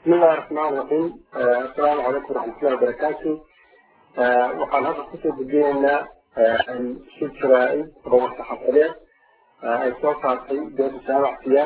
بسم الله الرحمن الرحيم السلام عليكم ورحمة الله وبركاته waxaan hadda kusoo gudbinaynaa shir jaraa'id oo saxafadeed ay soo saartay dowladda jaamacsiya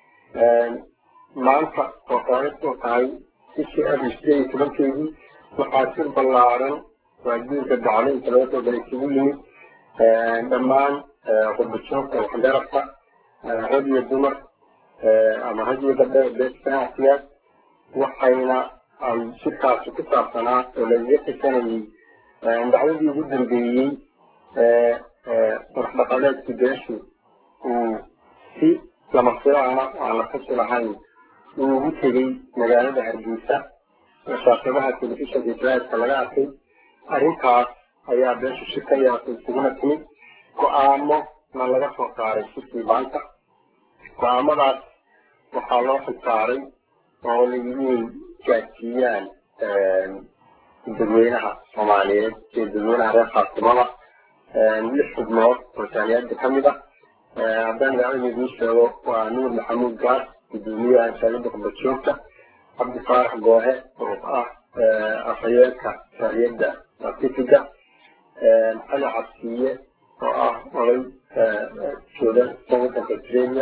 maanta oo taariikhdu tahay bishii abril sideed iyo tobankeedii waxaa shir ballaaran waajiinka dacleynta laga soo galay isugu yimid dhammaan qurbajoogta waxgarabka rag iyo dumar ama rag iyo gabdho beesha jaamacsiyaad waxayna ay shirkaasi ku saabsanaa oo lagaga xisanayay dacwadii ugu dambeeyey madaxdhaqameedkii beeshu uu si lama filaana aan la kasi lahayn uu ugu tegey magaalada hargeysa shaashadaha telefishinka israailka laga arkay arrintaas ayaa beeshu shir ka yeelatay isuguna timid go-aamo na laga soo saaray shirkii maanta go-aamadaas waxaa loo xilsaaray oo layihi inay gaadsiiyaan dadweynaha soomaaliyeed iyo dadweynaha reer khaasimada lix xubnood oo jaamiyadda ka mid ah haddaan magaalada idiin sheego waa nuur maxamuud gaas gudoomiyaha jaamiyadda qurbajoogta cabdi faarax goohe oo ah afhayeenka jaamiyadda pacifiga cali cabsiye oo ah oday jooga wadanka australia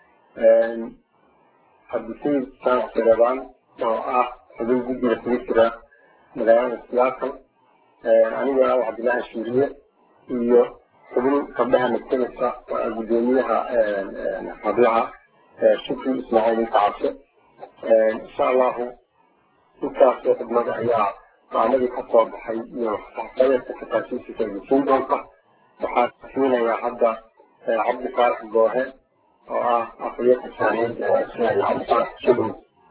cabdisayid saanax jareebaan oo ah xubin guddiga kugu jira magaalada siyaasal aniga ah cabdillaahi shuuriye iyo xubin gabdhaha magtanaysa oo ah guddoomiyaha hablaha shukri ismaaciil inta cabse insha allahu intaasoo xubnada ayaa go-aamadii ka soo baxay iyo saxafadeedka tafaasiishiisa idinsiin doonta waxaa siinayaa hadda cabdi faarax goohe oo ah afhayeenka jaamiyadda cabdi faarax shukri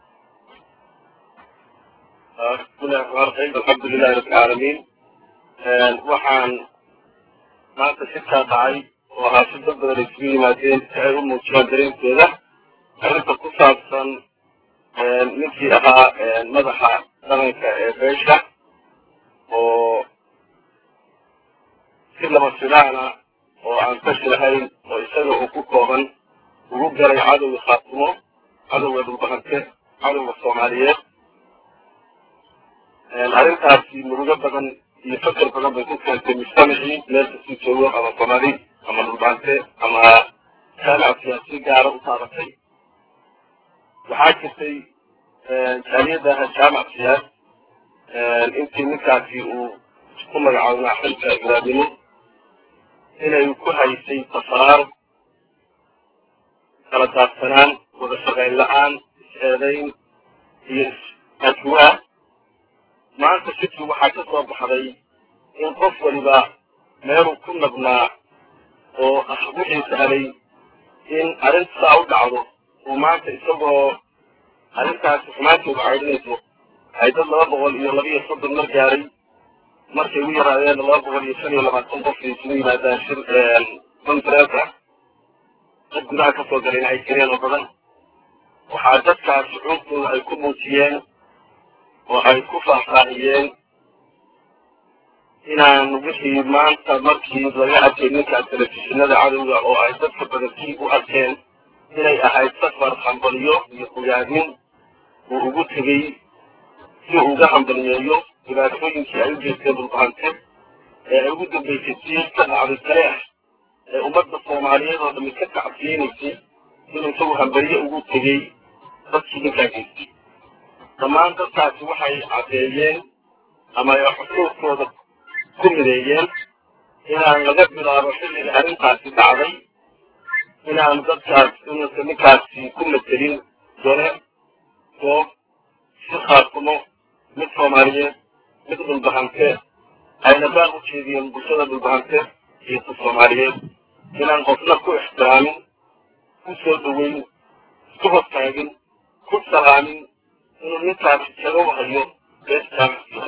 بسم الله الرحمن الرحيم الحمد لله رب العالمين waxaan maanta shirkaa dhacay oo ahaa si dad badan isugu yimaadeen si ay u muujiyaan dareenkooda arrinta ku saabsan ninkii ahaa madaxa dhaqanka ee beesha oo si lama filaana oo aan tashi lahayn oo isaga uu ku kooban ugu galay cadowga khaatimo cadowga dhulbahante cadowga soomaaliyeed arrintaasi murugo badan iyo fakar badan bay ku keentay mujtamacii meel kasii joogo ama soomaali ama dhulbaante ama jaamica siyaasi gaara u taabatay waxaa jirtay jaaliyadda aha jaamic siyaas intii ninkaasi uu ku magacaabnaa xilka ibraadimo inay ku haysay tafaar kala daadsanaan wada shaqayn la-aan is-eedayn iyo is-ajwaa maanta shirkii waxaa ka soo baxday in qof waliba meeluu ku nabnaa oo ah wixii sahlay in arrinta saa u dhacdo uu maanta isagoo arrintaasi xumaanteedu caydhinayso ay dad laba boqol iyo labiiyo soddon mar gaaray markay ugu yaraadeen laba boqol iyo shan iyo labaatan qofkay isugu yimaadaan shir conferenca dad gudaha ka soo galayna ay jireen oo badan waxaa dadkaas shucuurtooda ay ku muujiyeen oo ay ku faahfaahiyeen inaan wixii maanta markii laga arkay ninkaas telefishinada cadowga oo ay dadka badankii u arkeen inay ahayd safar hambaliyo iyo ogaadin uu ugu tegey si uu uga hambaliyeeyo dhibaatooyinkii ay u jeesteen dhulbahante ee ay ugu dambaysay sii ka dhacday taleex ee ummadda soomaaliyeed oo dhammi ka kacabsiyeynaysay inuu isagu hambaliye ugu tegey dadkii ninkaa geystay dhammaan dadkaasi waxay caddeeyeen ama ay xusuuskooda ku mideeyeen inaan laga bilaabo xilliga arrintaasi dhacday inaan dadkaas inuusan ninkaasi ku matelin dole goob si khaatumo mid soomaaliyeed mid dhulbahante ayna baaq u jeediyeen bulshada dhulbahante iyo ku soomaaliyeed inaan qofna ku ixtiraamin ku soo dhoweyn isku hortaagin ku salaamin inuu ninkaasi kaga wahayo beestaamasiya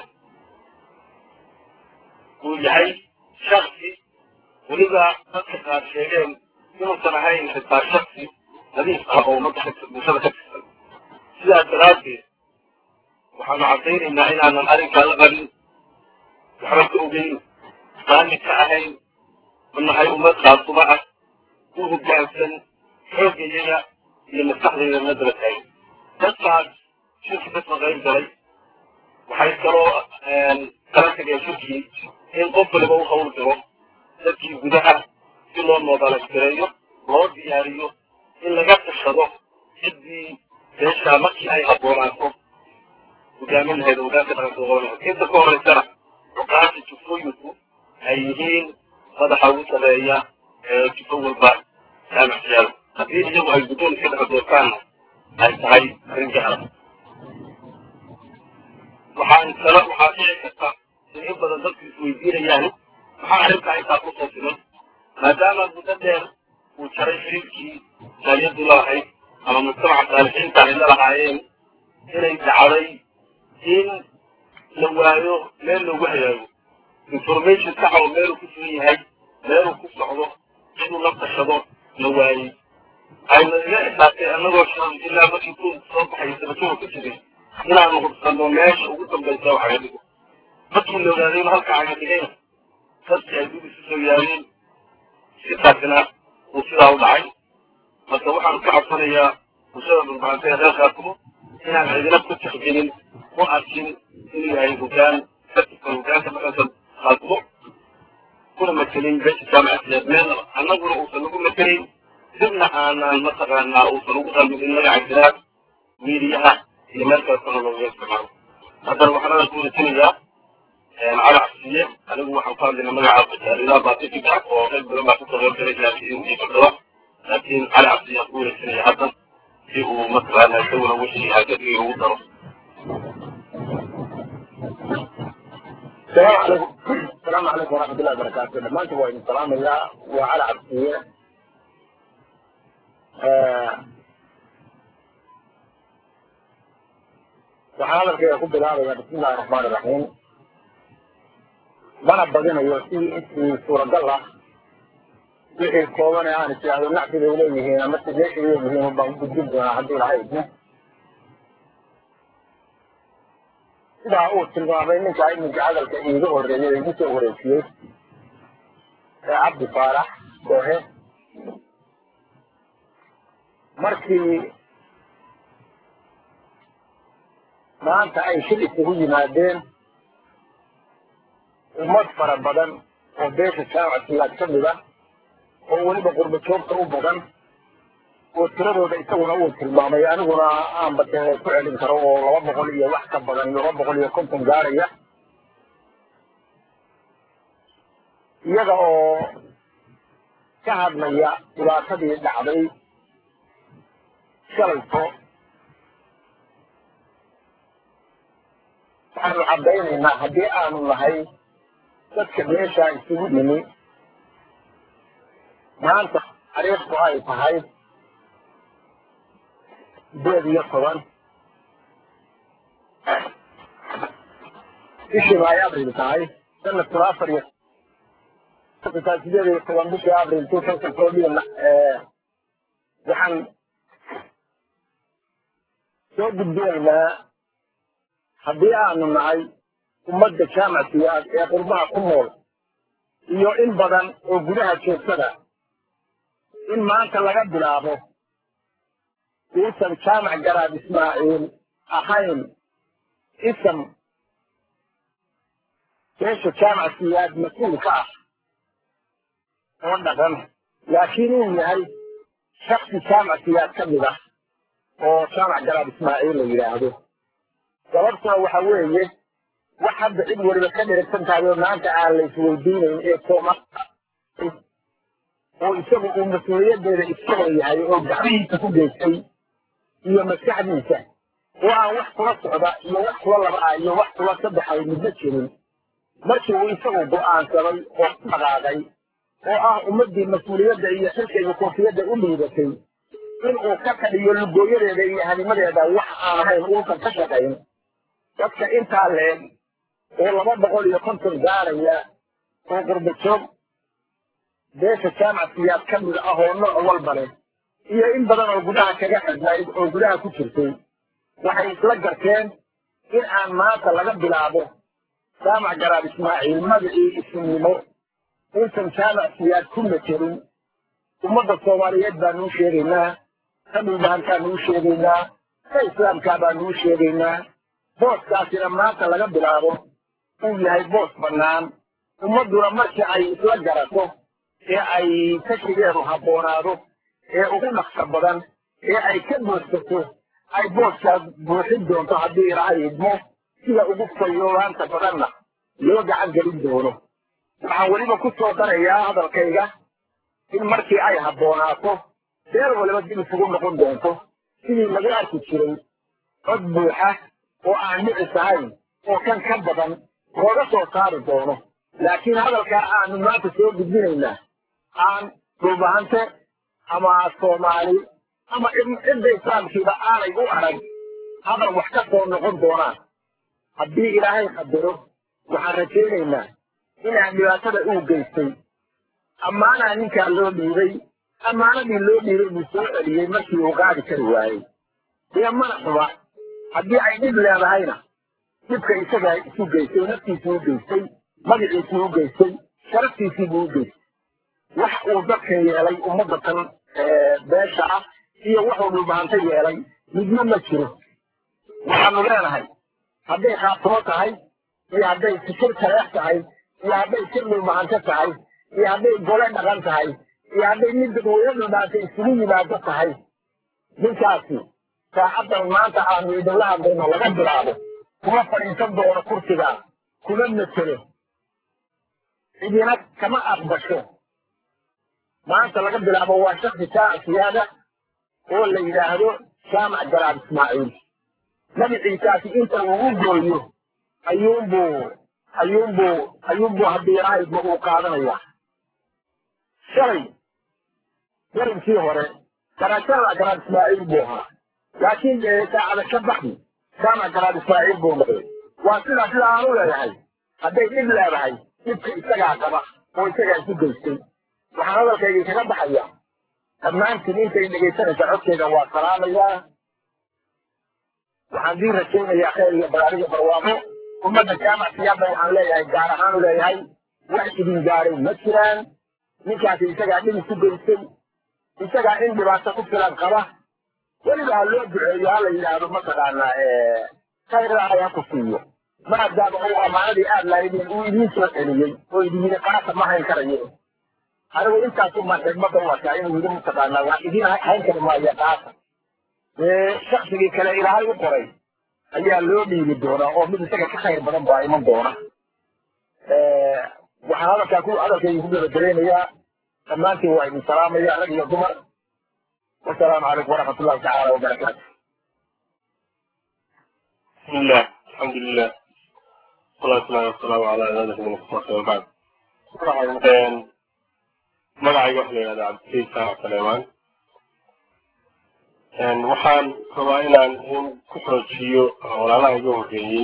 uu yahay shaksi weliba dadka qaar sheegeen inuusan ahayn xitaa shaksi nadiif ah oo ummadda bulshada ka tirsan sidaas daraaddeed waxaanu caddaynaynaa inaanan arrinkaa la qabin waxba ka ogeyn raalli ka ahayn u nahay ummad khaasumo ah u hoggaansan xoogayaya iyo maskaxdayda la daba taagin dadkaas shirki dadka qayb galay waxay kaloo kala tageen shirkii in qof waliba u hawl galo dadkii gudaha si loo moodalagareeyo loo diyaariyo in laga tashado ciddii beeshaa markii ay habboonaato hogaamin lahayd hogaanka dhaqanka qaban lahayd inta ka horeysana xukaanka jufooyinku ay yihiin madaxa ugu sareeya ee jufo walba jaamicsiyaada haddii iyagu ay guddoon iska dhex doortaanna ay tahay arrin jahla waxaan kala waxaa dhici karta in in badan dadku isweydiinayaan maxaa arrintaa intaa ku soo siman maadaama muddo dheer uu jaray xiriirkii jaaliyaddu lahayd ama mujtamaca saalixiinta ay la lahaayeen inay dhacday in la waayo meel loogu hagaago information saxa oo meeluu ku sugan yahay meeluu ku socdo inuu la tashado la waayey ayna iga xisaabtay annagoo shan ilaa markii ku soo baxay sabajada ku jiray inaanu hubsano meesha ugu dambaysa wax aga dhigo markii la ogaaday in halka aga dhigayna dadkii ay dib isu soo yaadeen sitaasina uu sidaa u dhacay marka waxaan ka codsanayaa bulshada dhulbaantay reer khaatumo inaan cidina ku tixgelin u arkin inuu yahay hogaan dadka hogaanka dhaqanka khaatumo kuna matelin beesha jaamacasiyaad meelnaba annaguna uusan nagu matelayn dibna aanaan mataqaanaa uusan ugu qalbin magaca jiraad miidiyaha iyo meel kale sana looga isticmaalo haddana waxaan adan ku wadajilayaa cali cabsiye anigu waxaan ku hadlaynaa magaca bajaaridaha baasifiga oo qayb badan baa kasoo qaybgalay laakiin iyo gabdhaba laakiin cali cabsiye aan ku wadajilayaa haddan si uu mataqaanaa isaguna wixii hagadiga ugu daro السلام عليكم السلام عليكم ورحمة الله وبركاته لما أنت وين السلام يا وعلى عبدية وحالا كي يقول بلاد بسم الله الرحمن الرحيم وانا بدينا يوسي اسمي سورة الله wixii kooban ee aan isiraahdo nacfiga uleeyihiin ama sideesha uleeyihiin baan gudbin doonaa haddii laha idmo sidaa uu tilmaamay ninkaa iminka hadalka iiga horreeyay igu soo wareejiyey ee cabdi faarax koohe markii maanta ay shil isugu yimaadeen ummad fara badan oo beesha jaamacsiyaad ka mid ah oo weliba qurba joogta u badan oo tiradooda isaguna uu tilmaamay aniguna aanba dee ku celin karo oo laba boqol iyo wax ka badan iyo laba boqol iyo konton gaaraya iyaga oo ka hadlaya dhibaatadii dhacday shalayto waxaanu caddaynaynaa haddii aanu nahay dadka meeshaa isugu yimi maanta taariikhdu ay tahay sideed iyo toban bishiiba ay abril tahay sanadkuna afar iyo tahay sideed iyo toban bishii abril two thousand fourteen waxaan soo gudbinaynaa haddii aanu nahay ummadda jaamacsiyaad ee qurbaha ku nool iyo in badan oo gudaha joogtada in maanta laga bilaabo uusan jaamac garaad ismaaciil ahayn isam beesha jaamac siyaad mas-uul ka ah oo dhaqan laakiin uu yahay shaksi jaamac siyaad ka mid ah oo jaamac garaad ismaaciil la yidhaahdo sababtuna waxa weeye wax hadda cid waliba ka dheragsan tahay oo maanta aan la isweydiinayn ee soomaal oo isagu uu mas-uuliyadeeda iska leeyahay oo gacmihiisa ku geystay iyo maskaxdiisa oo aan wax kula socda iyo wax kula laba ah iyo wax kula saddexay midna jirin markii uu isagu go'aansaday oo ku dhaqaaqay oo ah ummaddii mas-uuliyadda iyo xilka iyo koofiyadda u liidatay inuu ka kadhiyo lugooyadeeda iyo hanimadeeda wax aan ahayn uusan ka shaqayn dadka intaa leeg oo laba boqol iyo konton gaaraya oo qurba joog beesha jaamac siyaad ka mid ah oo nooc walba leh iyo in badan oo gudaha kaga xidhnayd oo gudaha ku jirtay waxay isla garteen in aan maanta laga bilaabo jaamac garaad ismaaciil magacii isnimo uusan jaamac siyaad ku materin ummadda soomaaliyeed baanu u sheegaynaa ka dhulbahantaanu u sheegaynaa ka islaamkaa baanu u sheegaynaa booskaasina maanta laga bilaabo uu yahay boos bannaan ummadduna markii ay isla garato ee ay kashigeedu habboonaado ee ugu dhaqsa badan ee ay ka buuxsato ay booskaa buuxin doonto haddii ilaahay idmo sida ugu fayoobaanta badanna loo gacan gelin doono waxaan weliba ku soo darayaa hadalkayga in markii ay habboonaato beer waliba dib isugu noqon doonto sidii lagu arki jiray cod buuxa oo aan dhicis ahayn oo kan ka badan looga soo saari doono laakiin hadalkaa aanu maanta soo gudbinaynaa aan dhulbahante ama soomaali ama cidda islaamkiiba aanay u arag hadal wax ka soo noqon doonaan haddii ilaahay qadaro waxaan rajaynaynaa inaan dhibaatada uu geystay ammaanaa ninkaa loo dhiibay ammaanadii loo dhiibay buu soo celiyey markii uu qaadi kari waayey dee mana xuba haddii ay dhib leedahayna dhibka isagaa isu geystay oo naftiisii u geystay magaciisii u geystay sharaftiisii buu u geystay wax uu dadkan yeelay ummadda tan beesha ah iyo wuxuu dhulbahanta yeelay midna ma jiro waxaanu leenahay hadday khaatumo tahay iyo hadday fikir taleex tahay iyo hadday sir dhulbahante tahay iyo hadday gole dhaqan tahay iyo hadday mid dadweyne dhulbahante isugu yimaado tahay ninkaasi saacaddan maanta aanu idinla hadlayno laga bilaabo kuma fadhiisan doono kursigaa kuma matelo cidina kama aqbasho maanta laga bilaabo waa shaksi saac siyaada oo la yidhaahdo jaamac garaab ismaaciil magaciisaasi inta uu u gooyo ayuunbuu ayuunbuu ayuunbuu haddii ilaahayba uu qaadanayaa shalay darinkii hore garaajada garaab ismaaciil buu ahaa laakiin saacada ka baxdi jaamac garaab ismaaciil buu noqday waa sidaa sida aan u leeyahay hadday dhib leedahay dhibka isagaa qaba oo isagaa isu geystay waxaan hadalkayga kaga baxaya dhammaantiin intay dhegaysanaysa codkayga waa salaamayaa waxaan dii rajaynayaa khayr iyo balaariga barwaaqo ummadda jaamac siyaada waxaan leeyahay gaar ahaan u leeyahay wax idin gaaray ma jiraan ninkaasi isagaa dhib isu geystay isagaa in dhibaato ku filan qaba weliba ha loo duceeyo ha la yidhaahdo mataqaanaa khayr ilaahay ha ku siiyo maadaama uu ammaanadii aad lahaydeen uu idiin soo celiyey oo idin yidhi qaasa ma hayn karayo anigu intaasu maan xigmadda u arkaa inuu yidhi mataqaanaa waa idin hayn kari maayo qaasa shaksigii kale ilaahay u qoray ayaa loo dhiibi doonaa oo mid isaga ka khayr badan baa iman doona waxaan hadalkaa ku hadalkayga ku gabagabaynayaa dhammaantiin waa idin salaamaya rag iyo dumar wasalaamu calaykum waraxmat ullahi tacaala wabarakaatu بسم الله الحمد لله والصلاة والسلام والسلام على عباده من الصلاة وبعد magacayga waxa la yidhahdaa cabdikariim saax saleemaan waxaan rabaa inaan in ku xoojiyo walaalaha iga horreeyey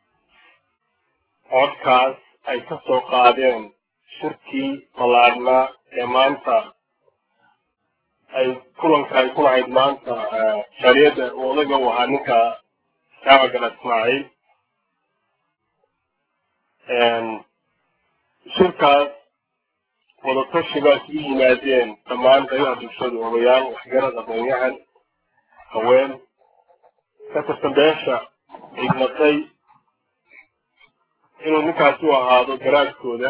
codkaas ay ka soo qaadeen shirkii ballaadhnaa ee maanta ay kulanka ay ku lahayd maanta shariyadda uu odaga u ahaa ninka jaamac gala ismaaciil shirkaas wadatashi baa isugu yimaadeen dhammaan qaybaha bulshadu odayaal waxgarad aqoon-yahan haween ka tirsan beesha igmatay inuu ninkaasi u ahaado garaadkooda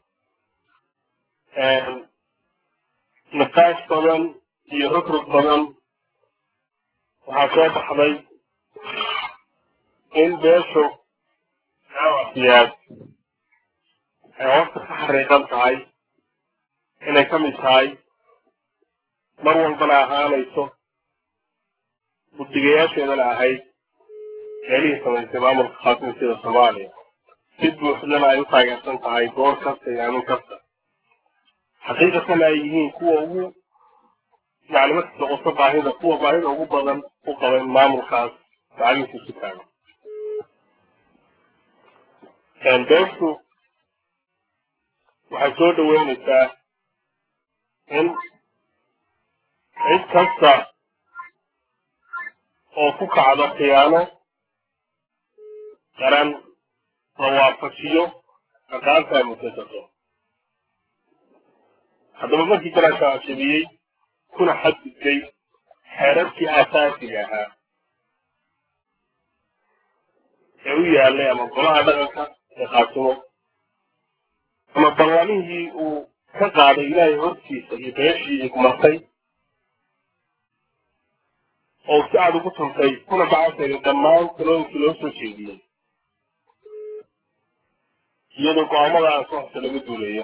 niqaash badan iyo rugrug badan waxaa soo baxday in beeshu siyaad ay hoosta ka xariiqan tahay inay ka mid tahay mar walbana ahaanayso guddigayaasheedana ahayd meelihii samaysay maamulka khaatimsida soomaaliya si buuxdana ay u taageersan tahay goor kasta iyo amin kasta xaqiiqatana ay yihiin kuwa ugu yani markii noqoto baahida kuwa baahida ugu badan u qaban maamulkaas macalinkiisu ku taagan beeshu waxay soo dhaweynaysaa in cid kasta oo ku kacdo khiyaano qaran la waafajiyo aqaanta ay mutasato haddaba markii garaasha ashadiyey kuna xadgudbay xeerarkii aasaasiga ahaa u yaalay ama golaha dhaqanka ee khaatumo ama ballamihii uu ka qaaday ilaahay hortiisa iyo beeshii igmartay oo si aad ugu tuntay kuna gacanteeda dhammaan talooyinkii loo soo jeediyey iyadoo go-aamada aan soo hose laga duulayo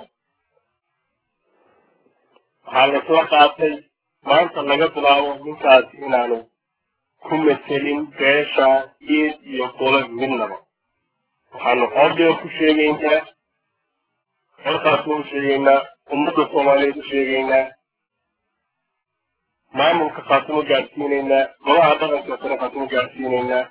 waxaa laisla qaatay maanta laga bilaabo ninkaasi inaanu ku metelin beesha iid iyo gole midnaba waxaanu xoogdheer ku sheegaynaa halkaasnu u sheegaynaa ummadda soomaaliyeed u sheegaynaa maamulka khaatimo gaadhsiinaynaa golaha dhaqanka sare khaatimo gaadhsiinaynaa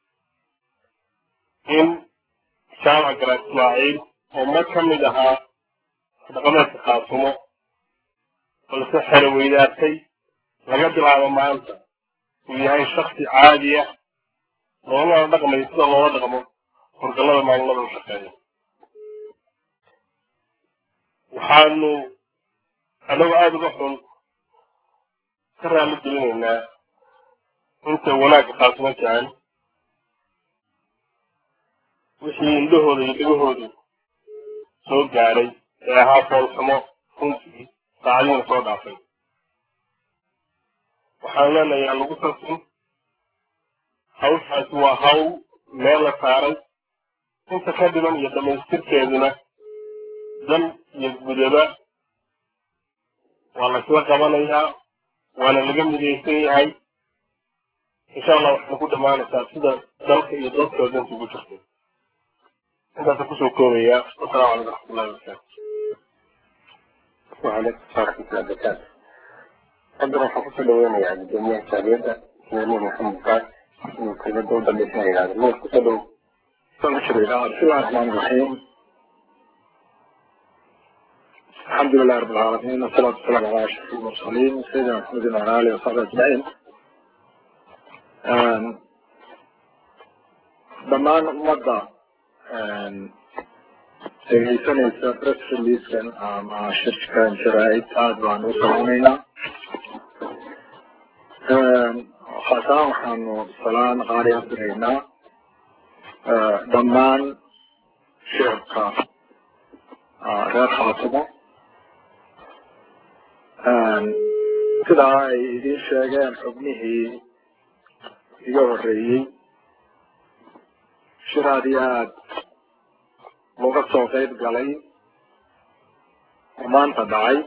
in jaamac garaad ismaaciil oo ma ka mid ahaa dhaqameedka khaatumo balse xero weydaartay laga bilaabo maanta uu yahay shaksi caadi ah loolana dhaqmayo sida loola dhaqmo horgallada maamulada u shaqeeya waxaanu annagoo aada uga xun ka raalli gelinaynaa inta wanaagga khaatumo jecel wixii indhahooda iyo dhegahoodu soo gaadhay ee ahaa foolxumo runtii saacadiina soo dhaafay waxaan leenahay aan lagu tarsin hawshaasi waa hawl meel la saaray inta ka dhiman iyo dhammaystirkeeduna dan iyo gudaba waa laysla qabanayaa waana laga midaysan yahay insha allah waxayna ku dhammaanaysaa sida dalka iyo dadkoo danta ugu jirto intaasa kusoo koobaya wasalaamu calaykum waraxmatullahi wabarakaatu وعليكم السلام ورحمة الله وبركاته. قدر حفظ لوين يعني الدنيا السابقة سيدنا محمد قال من كل دولة اللي فيها هذا مو كتبوا فنشر إلى بسم الله الرحمن الرحيم الحمد لله رب العالمين والصلاة والسلام على أشرف المرسلين سيدنا محمد وعلى آله وصحبه أجمعين. آم، dhammaan ummadda dhegeysanaysa press releasekan ama shirkan sharaa'id aada baan u salaameynaa khaasahaan waxaanu salaan qaali ah diraynaa dhammaan shicibka reer khaatimo sidaa ay idiin sheegeen xubnihii iga horreeyey shir aad iyo aad looga soo qayb galay oo maanta dhacay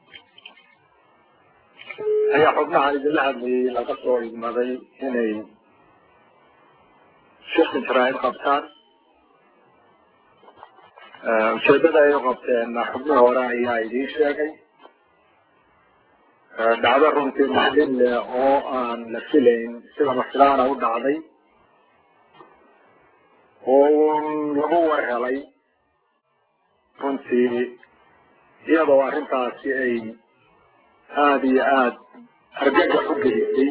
ayaa xubnaha idinla hadlayay laga soo idmaday inay shirka sharaa'id qabtaan ujeedada ay u qabteen xubnihi hore ayaa idiin sheegay dhacdo runtii maxdin leh oo aan la filayn sida mafilaana u dhacday oo uun lagu warhelay runtii iyadoo arrintaasi ay aada iyo aada argagax u gelisay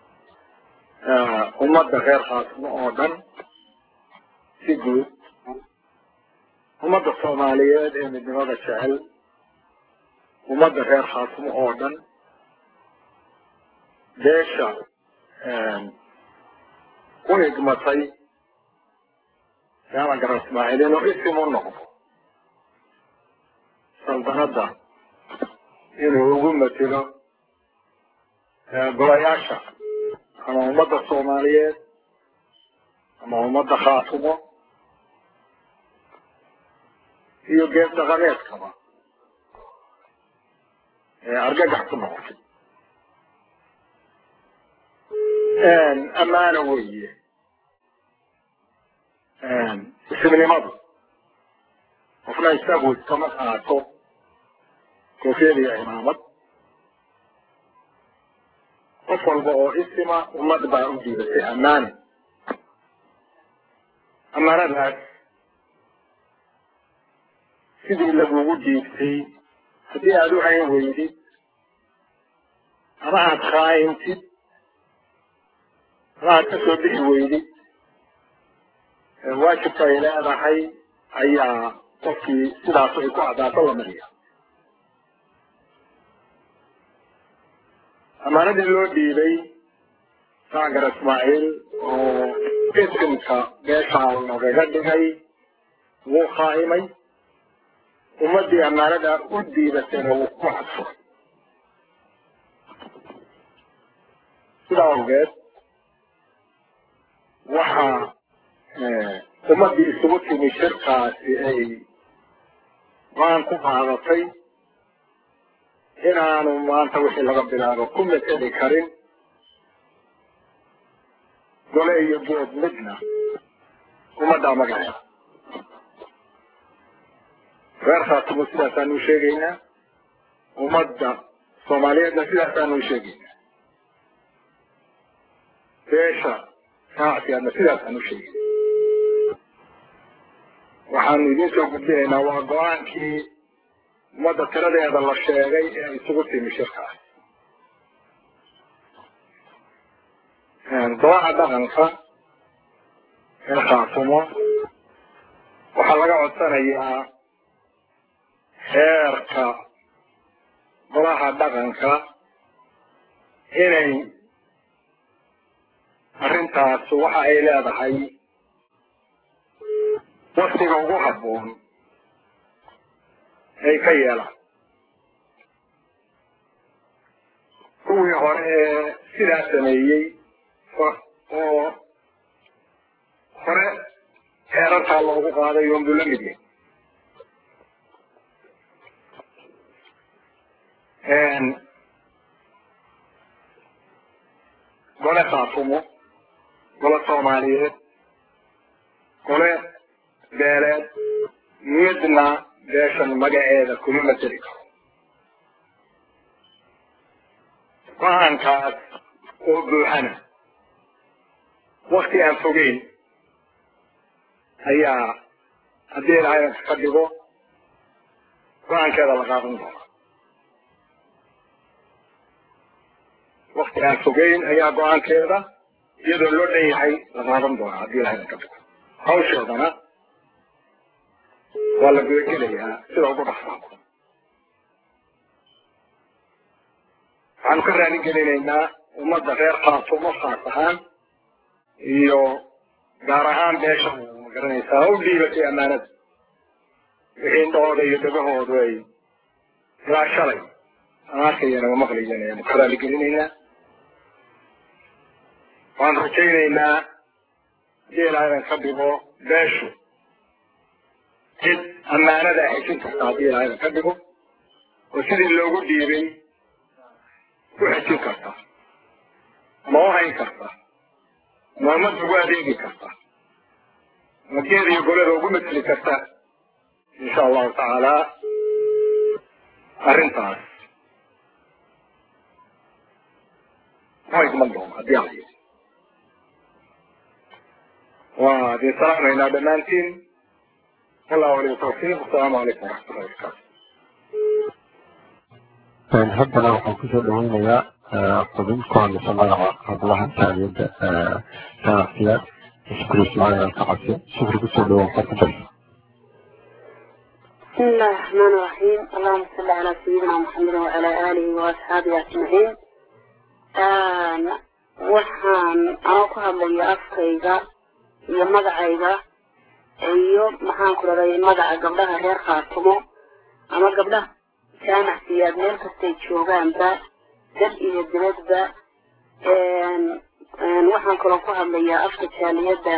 ummadda reer khaasimo oo dhan si guud ummadda soomaaliyeed ee midnimada jecel ummadda reer khaasimo oo dhan beesha u higmatay jaamac garan ismaaciil inuu isim u noqdo saldanadda inuu ugu matelo golayaasha ama ummadda soomaaliyeed ama ummadda khaatumo iyo geed dhaqameedkaba ee argagax ku noqotay ammaano weeye ismnimadu qofna isagu iskama qaato koofiyad iyo cimaamad qof walba oo isima ummad baa u diidatay ammaano ammaanadaas sidii lagugu diibtay haddii aada u hayn weydid ama aada khaayintid ama aad ka soo bixi weydid waajibka ay leedahay ayaa qofkii sidaas ay ku caddaato la mariya ammaanadii loo dhiibay saagar ismaaciil oo isimka beeshaa nagaga dhigay wuu khaa'imay ummaddii ammaanada u diibatayna wuu ku hadfo sidaa awgeed waxaa ummaddii isugu timi shirkaasi ay waan ku qaadatay inaanu maanta wixii laga bilaabo ku mateli karin gole iyo good midna ummaddaa magaceeda reer khaatumo sidaasaanu u sheegaynaa ummadda soomaaliyeedna sidaasaanu u sheegaynaa beesha raacsiyaadna sidaasaan u sheegayna waxaanu idiin soo gudbinaynaa waa go-aankii ummadda tiradeeda la sheegay ee isugu timi shirkaas golaha dhaqanka ee khaatumo waxaa laga codsanayaa xeerka golaha dhaqanka inay arrintaas waxa ay leedahay waktiga ugu habboon ay ka yeelaan kuwii hore ee sidaa sameeyey oo hore xeerarkaa loogu qaaday oonbuu la mid yahay gole khaatumo gole soomaaliyeed gole beeleed midna beeshan magaceeda kuma mateli karo go-aankaas oo buuxana wakti aan fogeyn ayaa haddii ilaahay ka dhigo go-aankeeda la qaadan doona wakti aan fogeyn ayaa go-aankeeda iyadoo loo dhan yahay la qaadan doona haddii ilaahay ka dhigo hawsheedana waa la gudagelayaa sida ugu dhaqsaa waxaanu ka raali gelinaynaa ummadda reer khaatumo khaas ahaan iyo gaar ahaan beesha ma garanaysaa u dhiibatay ammaanada wixii indhahooda iyo dhegahoodu ay ilaa shalay aan arkayana ma maqlayan ayaanu ka raali gelinaynaa waan rajaynaynaa haddii ilaahadan ka dhigo beeshu cid ammaanada xejin karta haddii ilaahadan ka dhigo oo sidii loogu dhiibay ku xejin karta ma u hayn karta ma ummadda ugu adeegi karta ma geed iyo golada ugu mateli karta insha allahu tacaala arrintaas ma igman doono haddii ala yidhi waa idin salaamaynaa dhammaantiin wallahu waliyu tawfiiq asalaamu calaykum waraxmatullahi wabarakaatu haddana waxaan kusoo dhaweynayaa xubin ku hadlaysa magaca hablaha taaliyadda ganacsiyaad shukri ismaaciil alkacasi shukri kusoo dhawaan ka kudar بسم الله الرحمن الرحيم اللهم صل على سيدنا محمد وعلى آله وأصحابه أجمعين waxaan anoo ku hadlaya afkayga iyo magacayga iyo maxaan ku raday magaca gabdhaha reer khaatumo ama gabdhaha jaamacsiyaad meel kastay joogaanba dad iyo dibadba waxaan kaloo ku hadlayaa afka jaaliyadda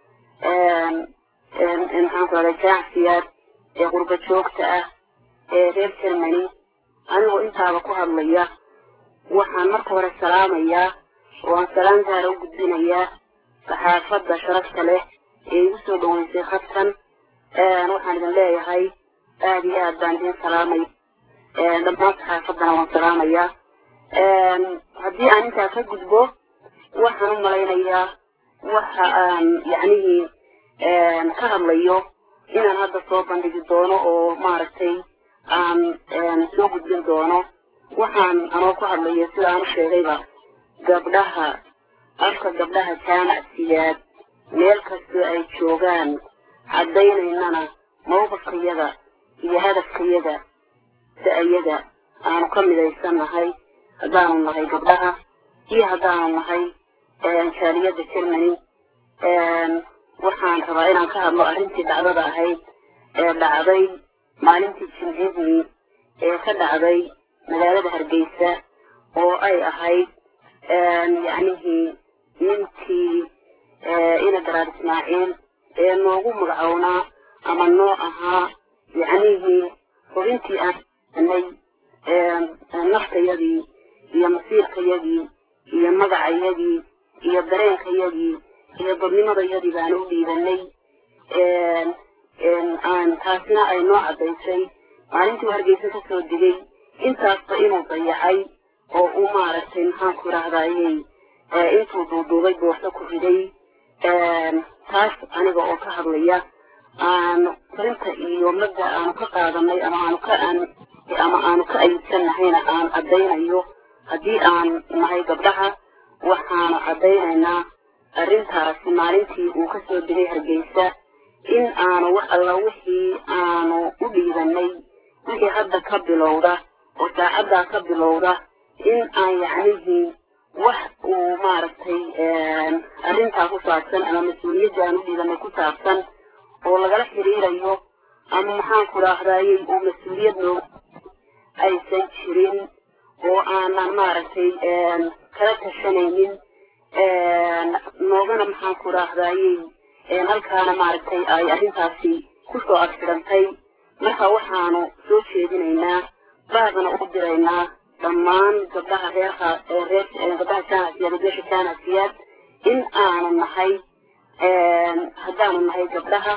maxaan ku raday jaamacsiyaad ee qurba joogta ah ee reer germany anigoo intaaba ku hadlaya waxaan marka hore salaamayaa oo aan salaan gaara u gudbinayaa saxaafadda sharafta leh ee igu soo dhaweysay khadkan waxaan idin leeyahay aada iyo aad baan idin salaamay dhammaan saxaafaddana waan salaamayaa haddii aan intaa ka gudbo waxaan u malaynayaa waxa aan yacnihii ka hadlayo inaan hadda soo bandhigi doono oo maaragtay aan soo gudbin doono waxaan anoo ku hadlayo sida aan u sheegayba gabdhaha afka gabdhaha jaamacsiyaad meel kastoo ay joogaan caddaynaynana mawqifkayada iyo hadafkayada da-ayada aanu ka midaysan nahay haddaanu nahay gabdhaha iyo haddaanu nahay jaaliyadda germany waxaan rabaa inaan ka hadlo arrintii dhacdada ahayd ee dhacday maalintii jimcihii ee ka dhacday magaalada hargeysa oo ay ahayd yacnihii ninkii ina daraar ismaaciil ee noogu magacownaa ama noo ahaa yacnihii hubintii aan nay naftayadii iyo masiirkayagii iyo magacayagii iyo dareenkayagii iyo dadnimadayadii baan u dhiibanay aan taasina ay noo caddaysay maalintii hargeysa ka soo digay intaasba inuu dayacay oo uu maaragtay maxaanku idhaahdayey intuu duuduubay boorso ku riday taas aniga oo ka hadlaya aanu farinta iyo madda aanu ka qaadanay ama aanu ka ama aanu ka ayibsannahayna aan caddaynayo haddii aan nahay gabdhaha waxaanu caddaynaynaa arrintaasi maalintii uu ka soo digay hargeysa in aanu wax alla wixii aanu u dhiibanay wixii hadda ka bilowda oo saacaddaa ka bilowda in aan yacnihii wax uu maaragtay arrintaa ku saabsan ama mas-uuliyadda aan u dhiibanay ku saabsan oo lagala xiriirayo ama maxaanku idhaahdayey uu mas-uuliyad noo aysan jirin oo aanan maaragtay kala tashanaynin noogana maxaanku idhaahdayey halkaana maaragtay ay arrintaasi kusoo agxidhantay marka waxaanu soo jeedinaynaa baadana u diraynaa dhammaan gabdhaha reerka reer gabdhaha jaanasiyaad beesha jaanasiyaad in aanu nahay haddaanu nahay gabdhaha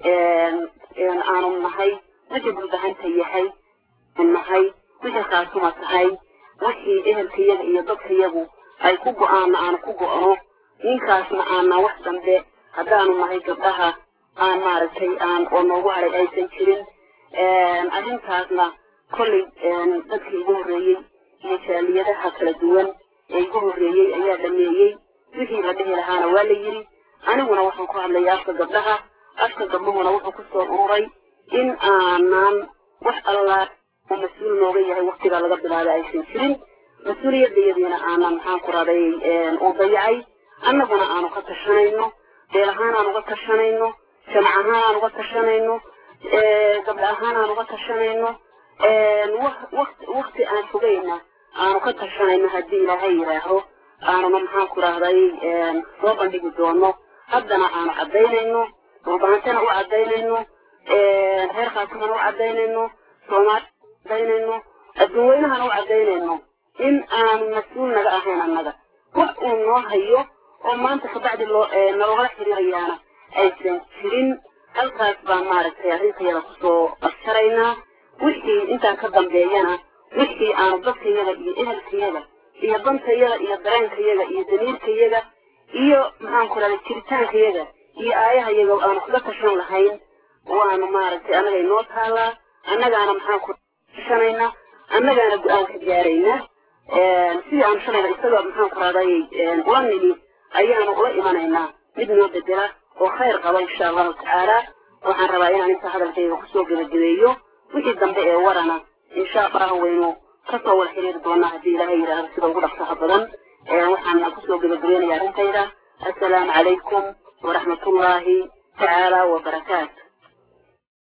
aanu nahay wixii bulbahanta yahay nahay wixii khaasuma tahay wixii ehelkayaga iyo dadkayagu ay ku go-aana aanu ku go-no ninkaasna aana wax dambe haddaanu nahay gabdhaha aan maaragtay aan oo noogu haray aysan jirin arrintaasna kolley dadkii igu horreeyey iyo jaaliyadaha kala duwan ee igu horreeyey ayaa dhameeyey wixii la dhihi lahaana waa la yidhi aniguna waxaan ku hadlaya afka gabdhaha afka gabdhuhuna wuxuu ku soo ururay in aanan wax allaa oo mas-uul nooga yahay waktigaa laga bilaabay aysan jirin mas-uuliyadayadiina aanan maxaan ku raday uu dayacay annaguna aanu ka tashanayno beel ahaan aan uga tashanayno jamac ahaan aan uga tashanayno gabdha ahaan aan uga tashanayno wakti aan fogayna aanu ka tashanayno haddii ilaahay yidhaaho aanuna maxaan ku rahday soo bandhigi doono haddana aanu caddaynayno dhulbaantana u caddaynayno reer khaasimana u caddaynayno soomaali caddaynayno adduunweynahana u caddaynayno in aanu mas-uul naga ahayn annaga wax uu noo hayo oo maanta kabacdi loo nalogala xiriirayaana aysan jirin halkaas baan maaragtay arrintayada kusoo asharaynaa wixii intaan ka dambeeyana wixii aanu dadkayaga iyo ehelkayaga iyo dantayaga iyo dareenkayaga iyo damiirkayaga iyo maxaan ku rahday jiritaankayaga iyo aayahayaga aanu kaga tashan lahayn waanu maaragtay annaga inoo taalaa annagaana maxaan ku tashanayna annagaana go-aan ka gaaraynaa sidii aanu shalayna isagoo maxaan ku rahday ula nimi ayaanu ula imanaynaa mid noo bedela oo khayr qaba insha allahu tacaala waxaan rabaa inaan inta hadalkayga kusoo gebagabeeyo wixii dambe ee warana insha allahu waynu kasoo wada xiriiri doonaa haddii ilaahay yidhaahdo sida ugu dhaqsaha badan waxaan kusoo gebagabeynaya arrintayda assalaamu calaykum waraxmatullaahi tacaala wabarakaatu